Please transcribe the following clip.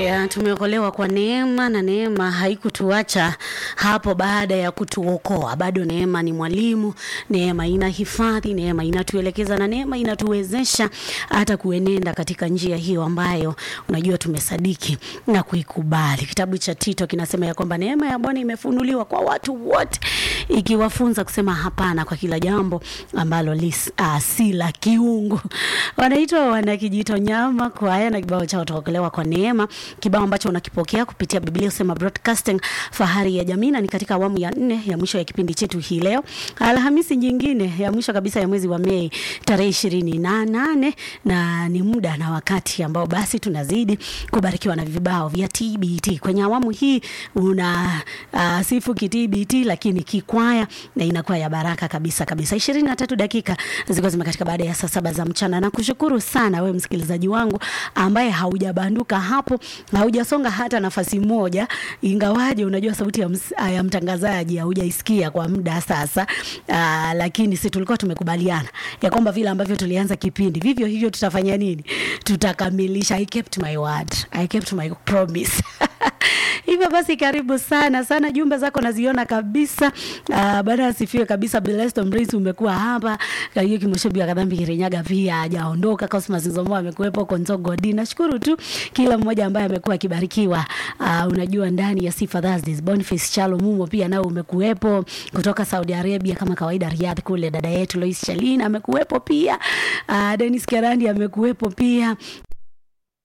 Ya, tumeokolewa kwa neema na neema haikutuacha hapo baada ya kutuokoa. Bado neema ni mwalimu, neema ina hifadhi, neema inatuelekeza na neema inatuwezesha hata kuenenda katika njia hiyo ambayo unajua tumesadiki na kuikubali. Kitabu cha Tito kinasema ya kwamba neema ya Bwana imefunuliwa kwa watu wote, ikiwafunza kusema hapana kwa kila jambo ambalo lis, uh, si la kiungu. Wanaitwa wana kijito nyama kwaya na kibao chao tuokolewa kwa neema, kibao ambacho unakipokea kupitia Biblia usema broadcasting fahari ya jamii, na ni katika awamu ya nne ya mwisho ya kipindi chetu hii leo, Alhamisi nyingine ya mwisho kabisa ya mwezi wa Mei tarehe ishirini na nane na ni muda na wakati ambao basi tunazidi kubarikiwa na vibao vya TBT. Kwenye awamu hii una uh, sifu kitbt lakini kikwaya na inakuwa ya baraka kabisa kabisa. ishirini na tatu dakika zilikuwa zimekatika baada ya saa saba za mchana, na kushukuru sana we msikilizaji wangu ambaye haujabanduka hapo, haujasonga hata nafasi moja, ingawaje unajua sauti ya, ms, ya mtangazaji haujaisikia kwa muda sasa. Aa, lakini si tulikuwa tumekubaliana ya kwamba vile ambavyo tulianza kipindi vivyo hivyo tutafanya nini? Tutakamilisha. I kept my word, I kept my promise. Hivyo basi karibu sana sana, jumbe zako naziona kabisa. Uh, baada asifiwe kabisa. Blessed Mrinzi umekuwa hapa, Kaiyo Kimoshebi wa Kadhambi Kirinyaga pia hajaondoka. Cosmas Nzomo amekuwepo, Konzo Godi. Nashukuru tu kila mmoja ambaye amekuwa akibarikiwa. Uh, unajua ndani ya Sifa Thursdays, Boniface Chalo Mumo pia nao umekuwepo kutoka Saudi Arabia kama kawaida, Riyadh kule. Dada yetu Lois Chalina amekuwepo pia. Uh, Dennis Kerandi amekuwepo pia.